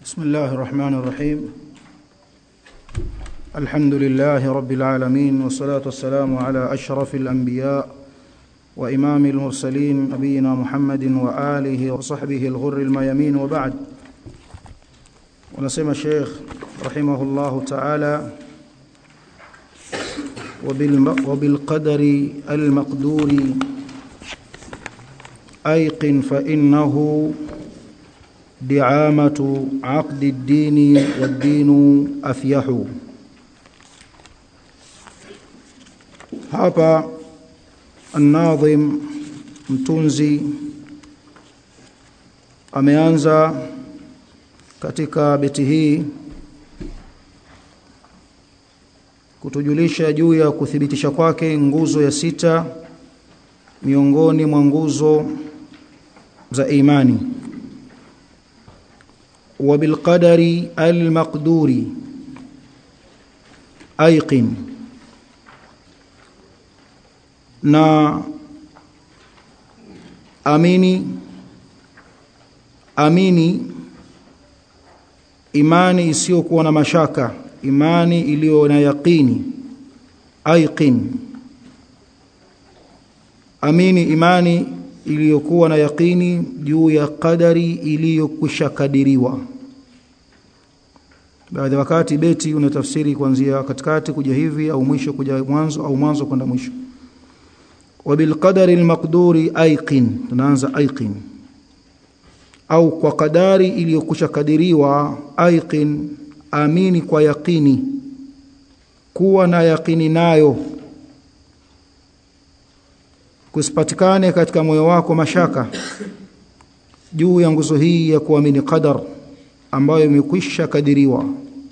بسم الله الرحمن الرحيم الحمد لله رب العالمين والصلاة والسلام على أشرف الأنبياء وإمام المرسلين نبينا محمد وآله وصحبه الغر الميامين وبعد ونسمى الشيخ رحمه الله تعالى وبالقدر المقدور أيقن فإنه دعامة عقد الدين والدين أفيح hapa الناظم mtunzi ameanza katika beti hii kutujulisha juu ya kuthibitisha kwake nguzo ya sita miongoni mwa nguzo za imani وبالقدر المقدور أيقن na amini amini imani isiyokuwa na mashaka imani iliyo na yaqini aiqin amini imani iliyokuwa na yaqini juu ya qadari iliyokwisha kadiriwa baadhi wakati beti unatafsiri kuanzia katikati kuja hivi au mwisho kuja mwanzo au mwanzo kwenda mwisho wabilqadari almaqduri aiqin tunaanza aiqin au kwa kadari iliyokwisha kadiriwa aiqin amini kwa yaqini kuwa na yaqini nayo kusipatikane katika moyo wako mashaka juu ya nguzo hii ya kuamini qadar ambayo imekwisha kadiriwa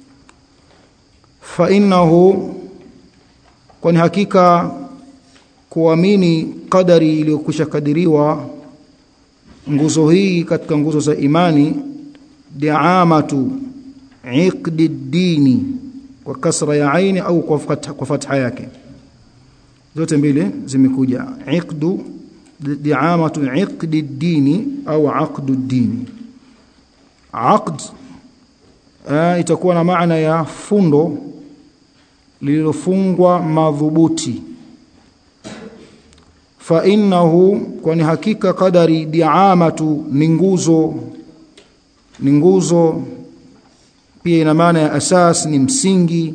fa innahu kwani hakika kuamini qadari iliyokwisha kadiriwa nguzo hii katika nguzo za imani diamatu iqdi dini kwa kasra ya aini au kwa fatha, kwa fatha yake zote mbili zimekuja iqdu diamatu iqdi dini au aqdu dini aqd uh, itakuwa na maana ya fundo lililofungwa madhubuti fa innahu kwani hakika qadari diamatu ni nguzo ni nguzo pia ina maana ya asas ni msingi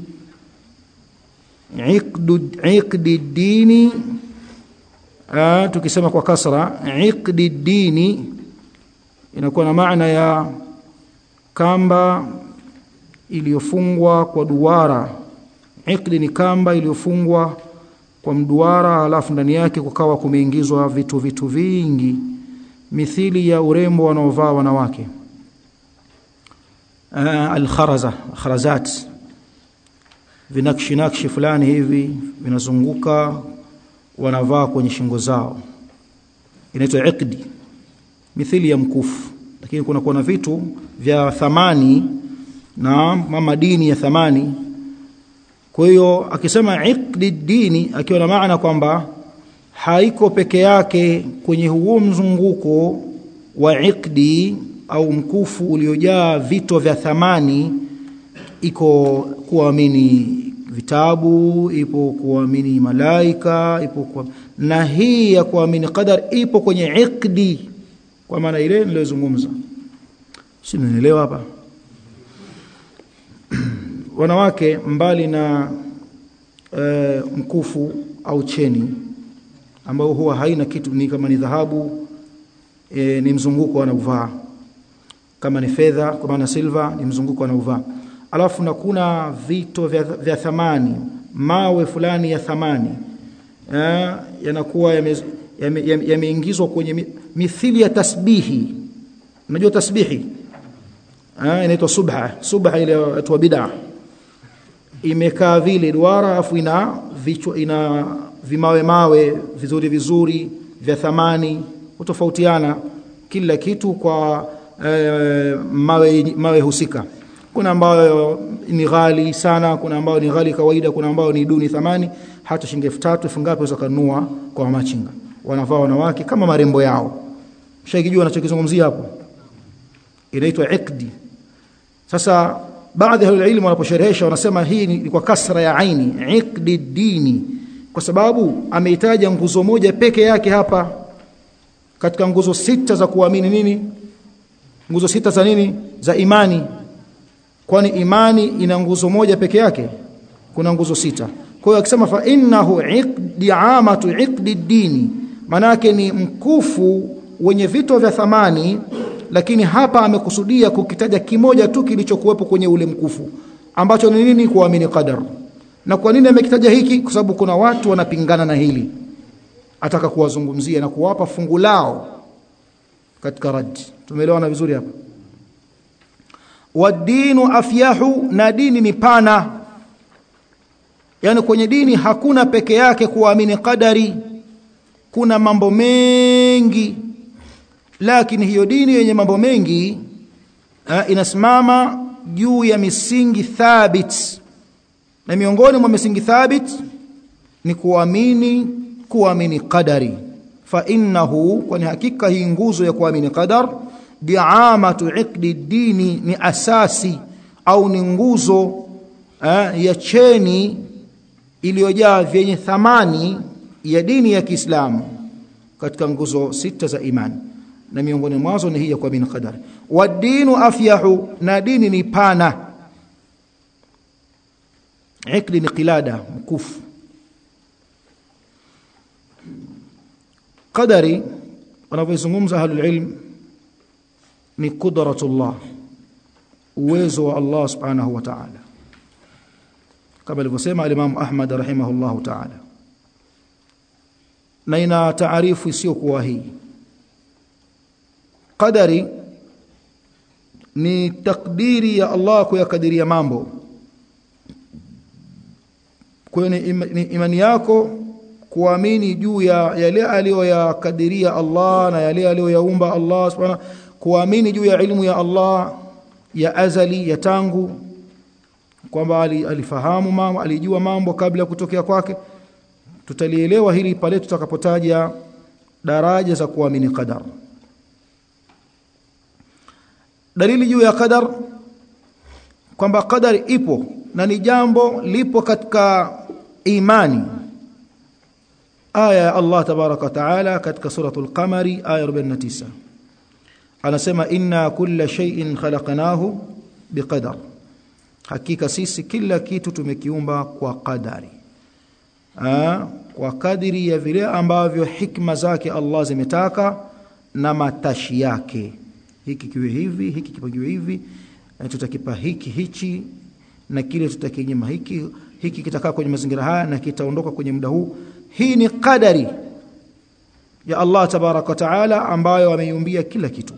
iqdu iqdi dini uh, tukisema kwa kasra iqdi dini inakuwa na maana ya kamba iliyofungwa kwa duara iqdi ni kamba iliyofungwa kwa mduara alafu ndani yake kukawa kumeingizwa vitu vitu vingi mithili ya urembo wanaovaa wanawake uh, alkharaza kharazat vinakshi nakshi fulani hivi vinazunguka wanavaa kwenye shingo zao inaitwa iqdi mithili ya mkufu lakini kuna kuna vitu vya thamani na madini ya thamani kwa hiyo akisema iqdi dini akiwa na maana kwamba haiko peke yake kwenye huo mzunguko wa iqdi au mkufu uliojaa vito vya thamani iko kuamini vitabu ipo kuamini malaika ipo kwa, na hii ya kuamini qadar ipo kwenye iqdi kwa maana ile niliyozungumza si nielewa hapa wanawake mbali na e, mkufu au cheni ambao huwa haina kitu ni kama ni dhahabu e, ni mzunguko wanauvaa kama ni fedha kwa maana silver ni mzunguko wanauvaa alafu na kuna vito vya, vya thamani mawe fulani ya thamani eh, yanakuwa yameingizwa yame, yame kwenye mithili ya tasbihi unajua tasbihi eh, inaitwa subha subha ile watu wa bid'a imekaa vile duara afu ina vichwa ina vimawe mawe vizuri vizuri vya thamani hutofautiana kila kitu kwa eh, mawe mawe husika kuna ambayo ni ghali sana kuna ambayo ni ghali kawaida kuna ambayo ni duni thamani hata shilingi 3000 elfu ngapi unaweza kununua kwa machinga wanavaa wanawake kama marembo yao mshakijua anachokizungumzia hapo inaitwa iqdi sasa baadhi ya ilmu wanaposherehesha wanasema hii ni kwa kasra ya aini iqdi dini kwa sababu ameitaja nguzo moja peke yake hapa katika nguzo sita za kuamini nini nguzo sita za nini za imani kwani imani ina nguzo moja peke yake kuna nguzo sita kwa hiyo akisema fa innahu iqdi amatu iqdi dini manake ni mkufu wenye vito vya thamani lakini hapa amekusudia kukitaja kimoja tu kilichokuwepo kwenye ule mkufu ambacho ni nini kuamini qadar na kwa nini amekitaja hiki kwa sababu kuna watu wanapingana na hili ataka kuwazungumzia na kuwapa fungu lao katika rad tumeelewana vizuri hapa wadinu afyahu na dini ni pana yani kwenye dini hakuna peke yake kuamini qadari kuna mambo mengi lakini hiyo dini yenye mambo mengi ha, inasimama juu ya misingi thabit na miongoni mwa misingi thabit ni kuamini kuamini qadari fa innahu kwani hakika hii nguzo ya kuamini qadar diamatu iqdi dini ni asasi au ni nguzo eh, ya cheni iliyojaa vyenye thamani ya dini ya Kiislamu katika nguzo sita za imani na miongoni mwazo ni hii ya kuamini qadari wadinu afyahu na dini ni pana ikli ni qilada mkufu qadari wanavyozungumza ahlul ilm ni qudratullah uwezo wa Allah subhanahu wa ta'ala kama alivyosema al-Imam Ahmad rahimahullahu ta'ala na ina taarifu isiyokuwa hii qadari ni takdiri ya Allah kuyakadiria mambo kwenye imani yako kuamini juu ya yale aliyoyakadiria Allah na yale aliyoyaumba Allah subhanahu kuamini juu ya ilmu ya Allah ya azali ya tangu kwamba alifahamu mambo alijua mambo kabla ya kutokea kwake tutalielewa hili pale tutakapotaja daraja za kuamini qadar dalili juu ya qadar kwamba qadar ipo na ni jambo lipo katika imani aya ya Allah tabaraka taala katika suratul qamari aya 49 anasema inna kulla shay'in khalaqnahu biqadar hakika sisi kila kitu tumekiumba kwa qadari Aa, kwa kadiri ya vile ambavyo hikma zake Allah zimetaka na matashi yake hiki kiwe hivi hiki kipagiwe hivi tutakipa hiki hichi na kile tutakinyima hiki hiki kitakaa kwenye mazingira haya na kitaondoka kwenye muda huu hii ni kadari ya Allah tabaraka wa taala ambayo ameiumbia kila kitu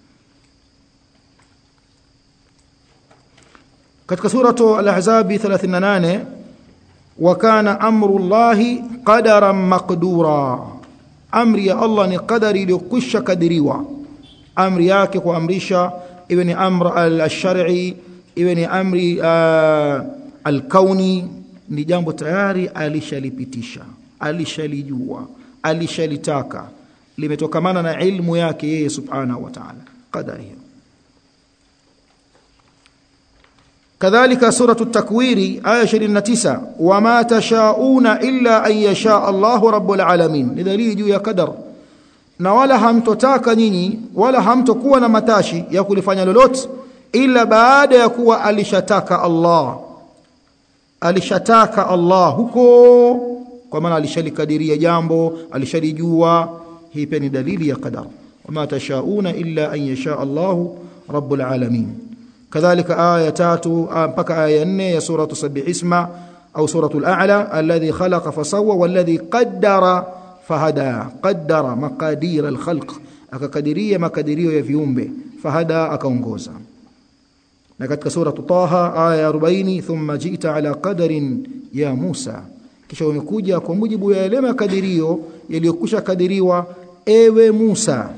katika suratu al-ahzab 38 wa kana amru llahi qadaran maqdura amri ya Allah ni qadari iliyokwisha kadiriwa amri yake kuamrisha iwe ni amr al-shar'i iwe ni amri uh, al-kauni ni jambo tayari alishalipitisha alishalijua alishalitaka limetokamana na ilmu yake yeye subhanahu wa ta'ala qadari hiyo كذلك سورة التكوير آية 29 وما تشاءون إلا أن يشاء الله رب العالمين لدليل juu ya qadar na wala hamtotaka nyinyi wala hamtokuwa na matashi ya kulifanya lolote ila baada ya kuwa alishataka Allah alishataka Allah huko kwa maana alishalikadiria jambo alishalijua hii pia ni dalili ya qadar wama tashauna illa an yasha Allahu rabbul alamin كذلك آية تاتو mpaka آية 4 ya surah sabbih isma au suratul a'la alladhi khalaqa fasawwa walladhi qaddara fahada qaddara maqadir alkhalq akakadiria makadirio ya viumbe fahada akaongoza na katika sura taha aya 40 thumma ji'ta ala qadarin ya Musa kisha umekuja kwa mujibu ya yale makadirio yaliyokwisha kadiriwa ewe Musa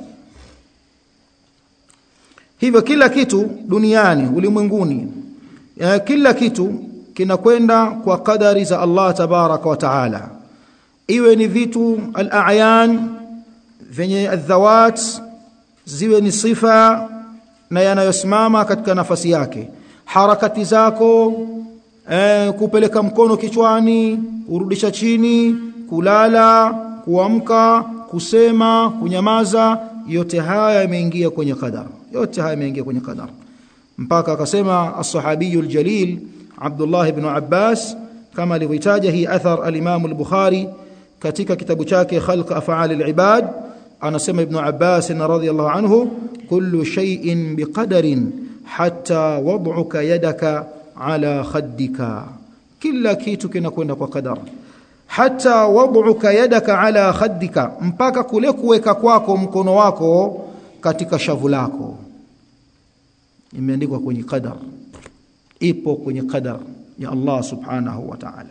hivyo kila kitu duniani ulimwenguni kila kitu kinakwenda kwa kadari za Allah tabaraka wa taala iwe ni vitu al-a'yan venye adhawat ziwe ni sifa na yanayosimama katika nafasi yake harakati zako eh, kupeleka mkono kichwani urudisha chini kulala kuamka kusema kunyamaza yote haya yameingia kwenye qadar yote haya yameingia kwenye qadar mpaka akasema as-sahabiyul jalil Abdullah ibn Abbas kama alivyotaja hii athar al-Imam al-Bukhari katika kitabu chake Khalq Af'al al-Ibad anasema Ibn Abbas radhiyallahu anhu kullu shay'in biqadarin hatta wad'uka yadaka ala khaddika kila kitu kinakwenda kwa qadar hata wad'uka yadaka ala khaddika mpaka kule kuweka kwako mkono wako katika shavu lako imeandikwa kwenye qadar ipo kwenye qadar ya Allah subhanahu wa ta'ala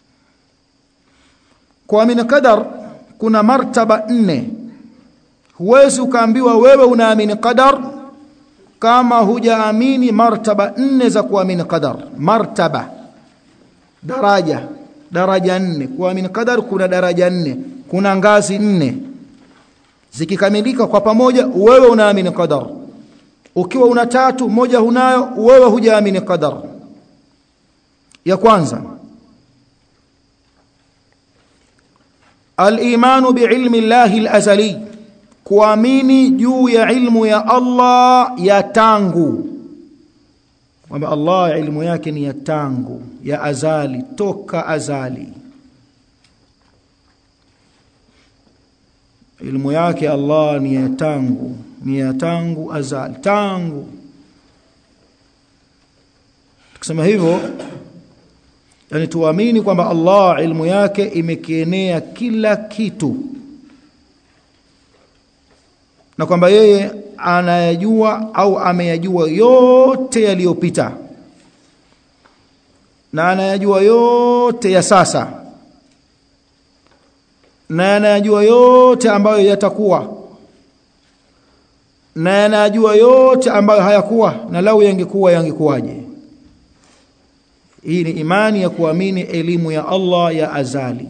kuamini qadar kuna martaba nne huwezi ukaambiwa wewe unaamini qadar kama hujaamini martaba nne za kuamini qadar martaba daraja daraja nne kuamini qadar kuna daraja nne kuna ngazi nne zikikamilika kwa pamoja wewe unaamini qadar ukiwa una tatu moja hunayo wewe hujaamini qadar ya kwanza al-imanu bi'ilmi Allah al-azali kuamini juu ya ilmu ya Allah ya tangu kwamba Allah ilmu yake ni ya tangu ya azali toka azali ilmu yake Allah ni ya tangu ni ya tangu azali tangu tukisema hivyo yani tuamini kwamba Allah ilmu yake imekienea kila kitu na kwamba yeye anayajua au ameyajua yote yaliyopita na anayajua yote ya sasa na anayajua yote ambayo yatakuwa na anayajua yote ambayo hayakuwa na lau yangekuwa yangekuwaje hii ni imani ya kuamini elimu ya Allah ya azali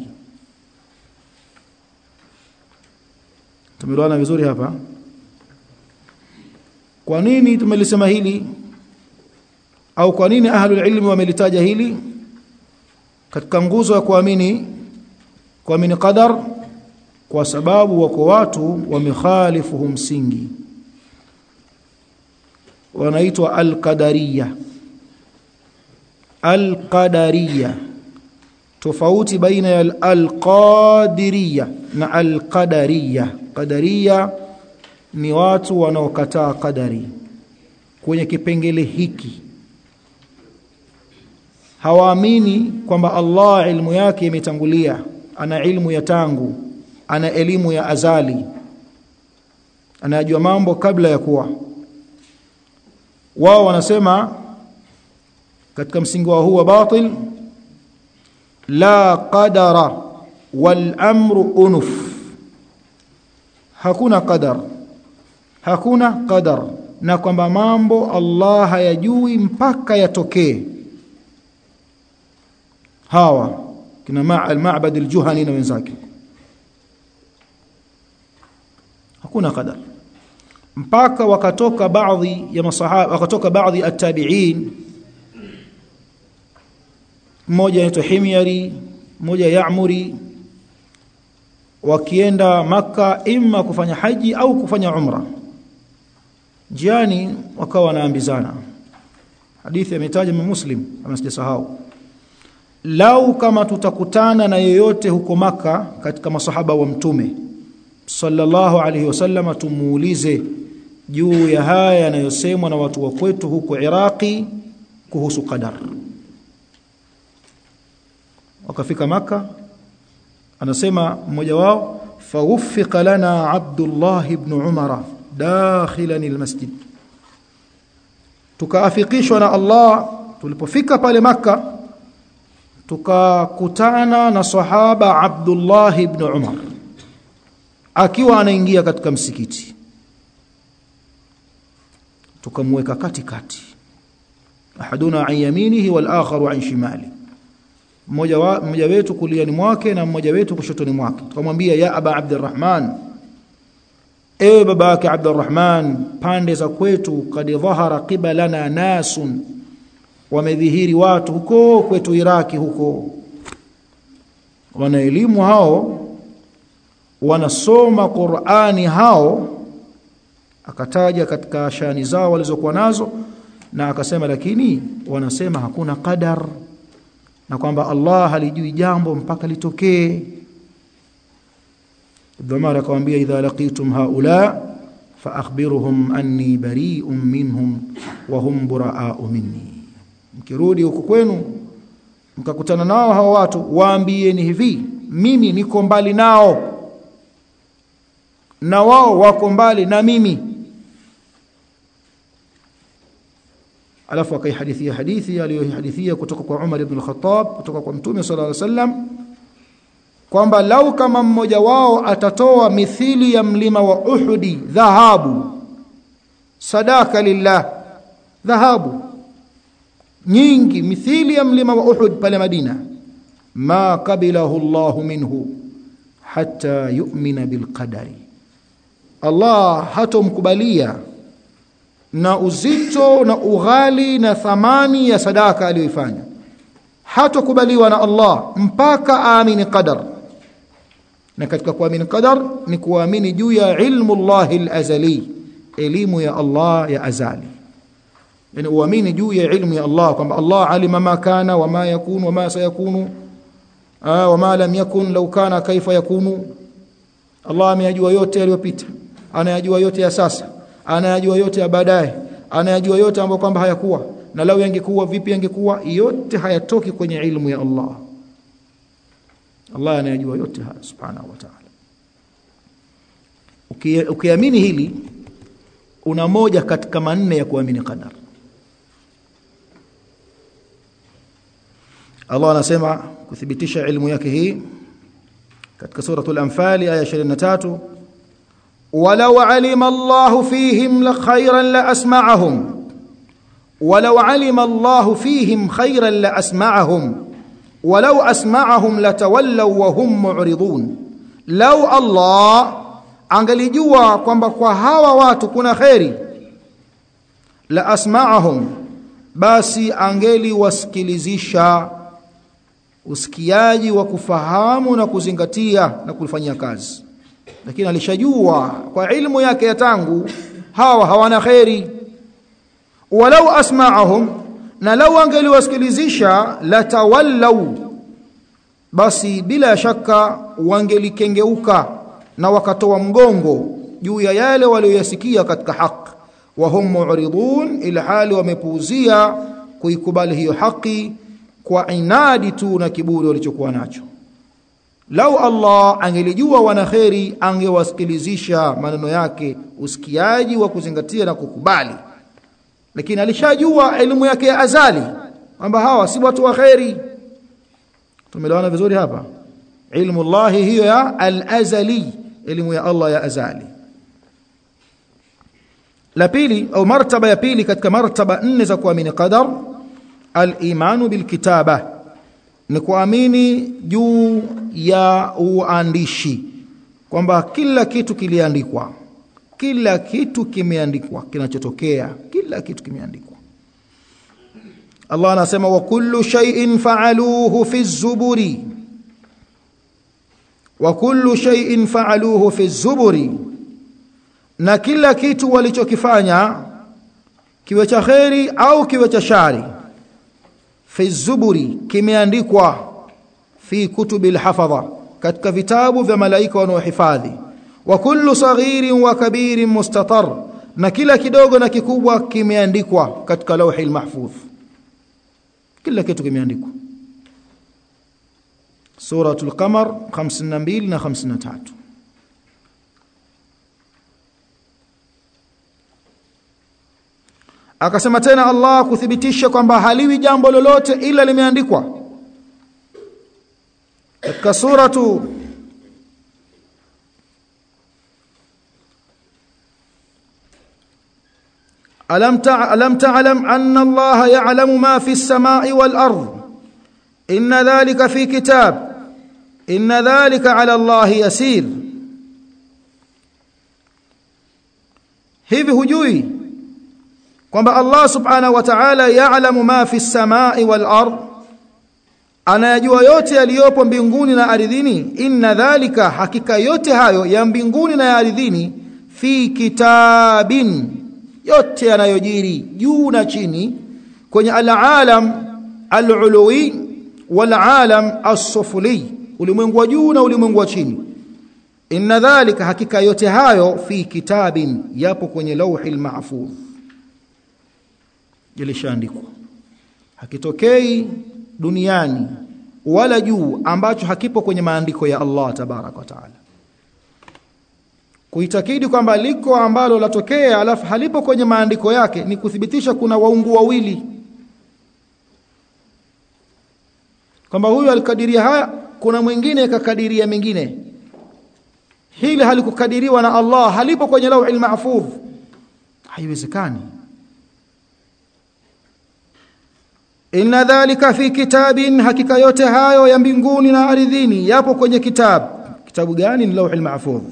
tumeelewana vizuri hapa kwa nini tumelisema hili au kwa nini ahlul ilmi wamelitaja hili katika nguzo ya kuamini kuamini qadar kwa sababu wako watu wamekhalifu msingi wanaitwa al-qadariyya al-qadariyya tofauti baina ya al-qadiriyya na al-qadariyya qadariyya ni watu wanaokataa qadari kwenye kipengele hiki hawaamini kwamba Allah ilmu yake imetangulia ana ilmu ya tangu ana elimu ya azali anajua mambo kabla ya kuwa wao wanasema katika msingi wa huwa batil la qadara wal amru unuf hakuna qadar hakuna qadar na kwamba mambo Allah hayajui mpaka yatokee hawa kina ma al-ma'bad al-juhani na wenzake hakuna qadar mpaka wakatoka baadhi ya masahaba wakatoka baadhi at-tabi'in mmoja anaitwa Himyari mmoja Ya'muri wakienda maka imma kufanya haji au kufanya umra jiani wakawa wanaambizana hadithi imetaja muslim kama sijasahau lau kama tutakutana na yeyote huko maka katika masahaba wa mtume sallallahu alaihi wasallam tumuulize juu ya haya yanayosemwa na watu wa kwetu huko Iraqi kuhusu qadar wakafika maka anasema mmoja wao fawuffiqa lana Abdullah ibn Umara dakhilan almasjid tukaafikishwa na Allah tulipofika pale maka tukakutana na sahaba Abdullah ibn Umar akiwa anaingia katika msikiti tukamweka katikati ahaduna an yaminihi wal akharu an shimali mmoja wa mmoja wetu kuliani mwake na mmoja wetu kushotoni mwake tukamwambia ya aba abdurrahman ewe baba yake abdurrahman pande za kwetu kad dhahara qibalana nasun wamedhihiri watu huko kwetu Iraki huko wana elimu hao wanasoma Qur'ani hao akataja katika shani zao walizokuwa nazo na akasema lakini wanasema hakuna qadar na kwamba Allah halijui jambo mpaka litokee Dhamara akamwambia idha laqitum haula fa akhbiruhum anni bari'un minhum wa hum buraa'u minni mkirudi huko kwenu mkakutana nao hao watu waambieni hivi mimi niko mbali nao na wao wako mbali na mimi alafu akaihadithia hadithi aliyohadithia kutoka kwa Umar ibn al-Khattab kutoka kwa Mtume sallallahu alaihi wasallam kwamba lau kama mmoja wao atatoa mithili ya mlima wa Uhudi dhahabu sadaka lillah dhahabu nyingi mithili ya mlima wa Uhud pale Madina ma qabilahu Allah minhu hatta yu'mina bilqadari Allah hatomkubalia na uzito na ughali na thamani ya sadaka aliyoifanya hatokubaliwa na Allah mpaka aamini qadar na katika kuamini qadar ni kuamini juu ya ilmu Allah al-azali elimu ya Allah ya azali yani uamini juu ya ilmu ya Allah kwamba Allah alima ma kana wa ma yakunu wa ma sayakunu wa ma lam yakun law kana kaifa yakunu Allah ameyajua yote yaliyopita anayajua yote ya sasa anayajua yote ya baadaye anayajua yote ambayo kwamba hayakuwa na lau yangekuwa vipi yangekuwa yote hayatoki kwenye ilmu ya Allah Allah anayajua yote haya subhanahu wa ta'ala ukiamini hili una moja katika manne ya kuamini qadar Allah anasema kuthibitisha ilmu yake hii katika suratul anfal aya 23 walau alima Allah fihim la khayran la asma'ahum walau alima Allah fihim khayran la asma'ahum walau asma'ahum latawallaw wa hum mu'ridun law Allah angalijua kwamba kwa hawa watu kuna kheri la asma'ahum basi angeli wasikilizisha usikiaji wa kufahamu na kuzingatia na kulifanyia kazi lakini alishajua kwa ilmu yake ya tangu hawa hawana kheri walau asma'ahum na lau angeliwasikilizisha latawallau basi bila shaka wangelikengeuka na wakatoa mgongo juu ya yale walioyasikia katika haki wa hum mu'ridun ila hali wamepuuzia kuikubali hiyo haki kwa inadi tu na kiburi walichokuwa nacho lau Allah angelijua wana kheri angewasikilizisha maneno yake usikiaji wa kuzingatia na kukubali lakini alishajua elimu yake ya azali kwamba hawa si watu wa kheri tumelewana vizuri hapa ilmu Allah hiyo ya al-azali elimu ya Allah ya azali la pili au martaba ya pili katika martaba nne za kuamini qadar al-imanu bil kitaba ni kuamini juu ya uandishi kwamba kila kitu kiliandikwa kila kitu kimeandikwa kinachotokea kila kitu kimeandikwa Allah anasema wa kullu shay'in fa'aluhu fi zuburi wa kullu shay'in fa'aluhu fi zuburi na kila kitu walichokifanya kiwe cha kheri au kiwe cha shari fi zuburi kimeandikwa fi kutubil hafadha katika vitabu vya malaika wanaohifadhi wa kullu saghirin wa kabirin mustatar na kila kidogo na kikubwa kimeandikwa katika lauhi mahfudh kila kitu kimeandikwa suratul qamar 52 na 53 akasema tena Allah kuthibitisha kwamba haliwi jambo lolote ila limeandikwa katika suratu ألم ألم تعلم أن الله يعلم ما في السماء والأرض إن ذلك في كتاب إن ذلك على الله يسير hivi hujui kwamba Allah subhanahu wa ta'ala ya'lamu ma fi samai wal ard anayajua yote yaliyopo mbinguni na ardhini inna dhalika hakika yote hayo ya mbinguni na ya ardhini fi kitabin yote yanayojiri juu na chini kwenye al-alam al-uluwi wal-alam as-sufli ulimwengu wa juu na ulimwengu wa chini inna dhalika hakika yote hayo fi kitabin yapo kwenye lauhil mahfudh ilishaandikwa hakitokei duniani wala juu ambacho hakipo kwenye maandiko ya Allah tabarak wa taala kuitakidi kwamba liko ambalo latokea alafu halipo kwenye maandiko yake ni kuthibitisha kuna waungu wawili kwamba huyu alikadiria haya kuna mwingine kakadiria mengine hili halikukadiriwa na Allah halipo kwenye lauhil mahfudh haiwezekani inna dhalika fi kitabin hakika yote hayo ya mbinguni na ardhini yapo kwenye kitabu kitabu gani ni lauhil mahfudh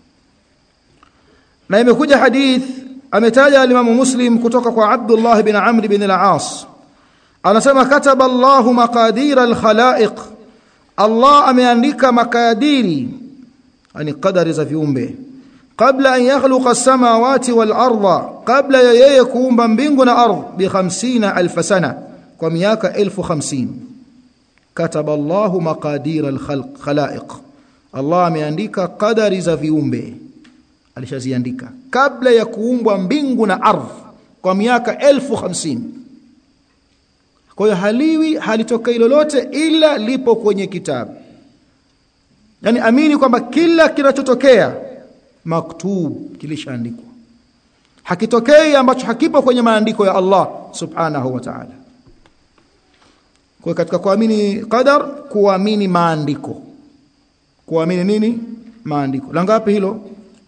na imekuja hadith ametaja alimamu muslim kutoka kwa abdullah bin amr bin al-aas anasema kataba Allahu maqadir al-khalaiq Allah ameandika makadiri yani qadari za viumbe kabla an yakhluqa as-samawati wal arda kabla ya yeye kuumba mbingu na ardhi bi 50000 sana kwa miaka 1050 kataba Allahu maqadir al-khalaiq Allah ameandika qadari za viumbe alishaziandika kabla ya kuumbwa mbingu na ardhi kwa miaka 1050 kwa hiyo haliwi halitokei lolote ila lipo kwenye kitabu yani amini kwamba kila kinachotokea maktub kilishaandikwa hakitokei ambacho hakipo kwenye maandiko ya Allah subhanahu wa ta'ala kwa katika kuamini qadar kuamini maandiko kuamini nini maandiko la ngapi hilo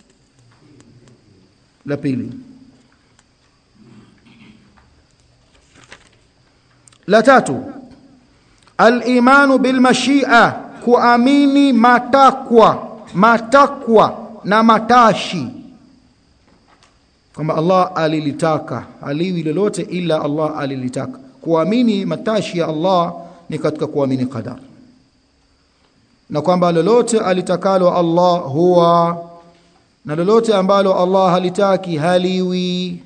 la pili la tatu al-imanu bil mashi'a kuamini matakwa matakwa na matashi kwamba Allah alilitaka aliwi lolote ila Allah alilitaka kuamini matashi ya Allah ni katika kuamini qadar na kwamba lolote alitakalo Allah huwa na lolote ambalo Allah halitaki haliwi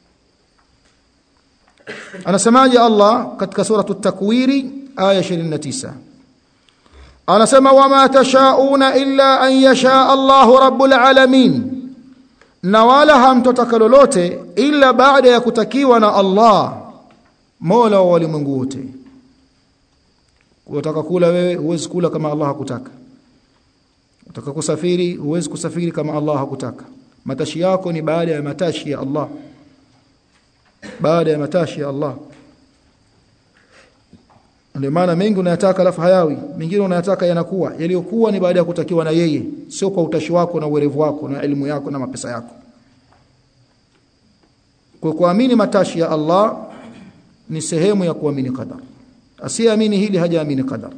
anasemaje Allah katika sura at-takwiri aya 29 anasema wama tashauna illa an yasha Allahu rabbul alamin na wala hamtotaka lolote ila baada ya kutakiwa na Allah Mola wa walimwengu wote unataka kula wewe huwezi kula kama Allah hakutaka unataka kusafiri huwezi kusafiri kama Allah hakutaka matashi yako ni baada ya matashi ya Allah baada ya matashi ya Allah ndio maana mengi unayataka alafu hayawi mengine unayataka yanakuwa yaliyokuwa ni baada ya kutakiwa na yeye sio kwa utashi wako na uwerevu wako na elimu yako na mapesa yako kwa kuamini matashi ya Allah ni sehemu ya kuamini qadar asiyeamini hili hajaamini qadar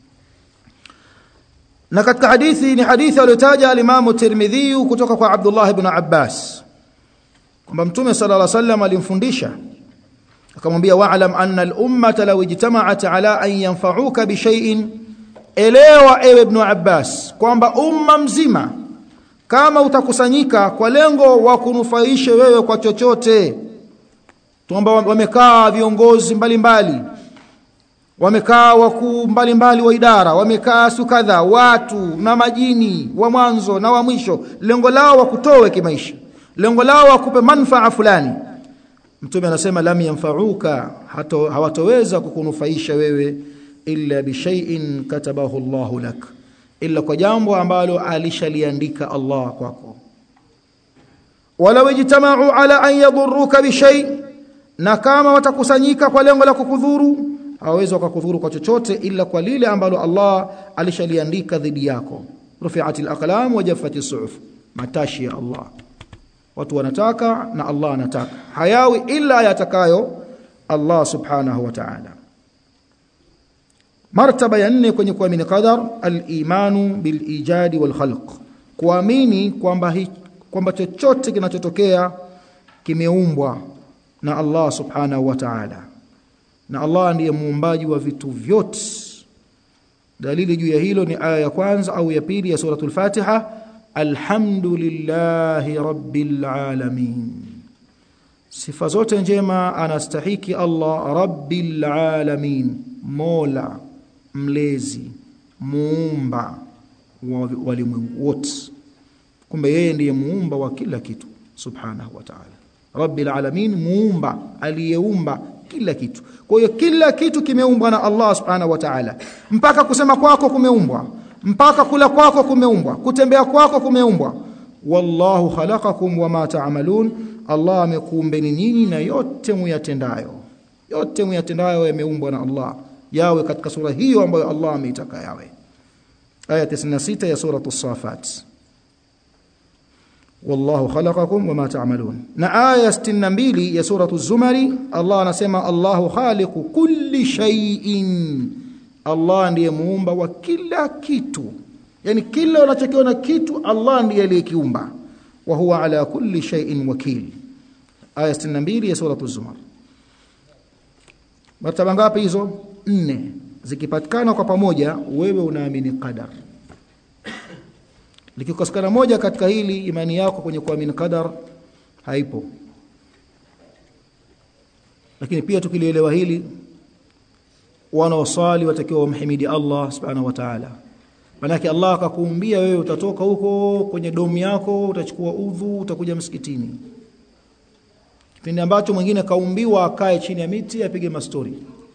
na katika hadithi ni hadithi aliyotaja al-Imam Tirmidhi kutoka kwa Abdullah ibn Abbas kwamba Mtume صلى الله عليه وسلم alimfundisha akamwambia wa'lam anna al-ummata law ijtama'at ala an yanfa'uka bi shay'in elewa ewe ibn Abbas kwamba umma mzima kama utakusanyika kwa lengo wa kunufaisha wewe kwa chochote tuomba wamekaa viongozi mbalimbali wamekaa wakuu mbalimbali wa idara wamekaa sukadha watu na majini wa mwanzo na wa mwisho lengo lao wakutoe kimaisha lengo lao wakupe manfaa fulani mtume anasema lam yanfa'uka hawatoweza kukunufaisha wewe illa bishai'in katabahu Allahu lak illa kwa jambo ambalo alishaliandika Allah kwako wala ijtama'u ala an yadurruka bishay na kama watakusanyika kwa lengo la kukudhuru hawawezi wakakudhuru kwa chochote ila kwa lile ambalo Allah alishaliandika dhidi yako rufi'atil aqlam wa jaffatis suhuf matashi ya Allah watu wanataka na Allah anataka hayawi ila yatakayo Allah subhanahu wa ta'ala martaba ya nne kwenye kuamini qadar al-imanu bil ijadi wal khalq kuamini kwamba kwamba chochote kinachotokea kimeumbwa na Allah subhanahu wa ta'ala na Allah ndiye muumbaji wa vitu vyote dalili juu ya hilo ni aya ya kwanza au ya pili ya suratul Fatiha alhamdulillahi rabbil alamin sifa zote njema anastahiki Allah rabbil alamin mola mlezi muumba wa walimwengu wote kumbe yeye ndiye muumba wa kila kitu subhanahu wa ta'ala rabbil alamin muumba aliyeumba kila kitu kwa hiyo kila kitu kimeumbwa na Allah subhanahu wa ta'ala mpaka kusema kwako kumeumbwa mpaka kula kwako kumeumbwa kutembea kwako kumeumbwa wallahu khalaqakum wama ta'malun Allah amekuumbeni nyinyi na yote muyatendayo yote muyatendayo yameumbwa na Allah yawe katika sura hiyo ambayo Allah ameitaka yawe aya 96 ya sura as-safat wallahu khalaqakum wama ta'malun na aya 62 ya sura az-zumari Allah anasema Allahu khaliqu kulli shay'in Allah ndiye muumba wa kila kitu yani kila unachokiona kitu Allah ndiye aliyekiumba wa huwa ala kulli shay'in wakil aya 62 ya sura az-zumar martaba ngapi hizo nne zikipatikana kwa pamoja wewe unaamini qadar likikosekana moja katika hili imani yako kwenye kuamini qadar haipo lakini pia tukilielewa hili wanaosali watakiwa wamhimidi Allah subhanahu wa ta'ala manake Allah akakuumbia wewe utatoka huko kwenye domu yako utachukua udhu utakuja msikitini kipindi ambacho mwingine kaumbiwa akae chini ya miti apige mastori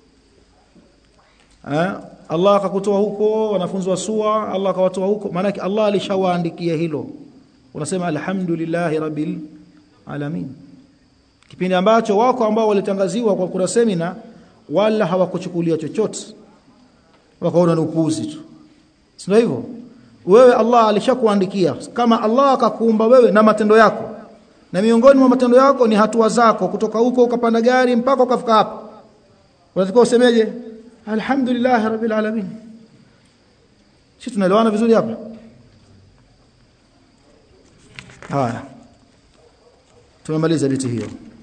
ha? Allah akakutoa huko wanafunzi wa sua Allah akawatoa huko maana Allah alishawaandikia hilo unasema alhamdulillahi rabbil alamin kipindi ambacho wako ambao walitangaziwa kwa kuna semina wala hawakuchukulia chochote wakaona ni upuuzi tu sio hivyo wewe Allah alishakuandikia kama Allah akakuumba wewe na matendo yako na miongoni mwa matendo yako ni hatua zako kutoka huko ukapanda gari mpaka ukafika hapa unatakiwa usemeje alhamdulillah rabbil alamin sisi tunaelewana vizuri hapa haya tumemaliza liti hiyo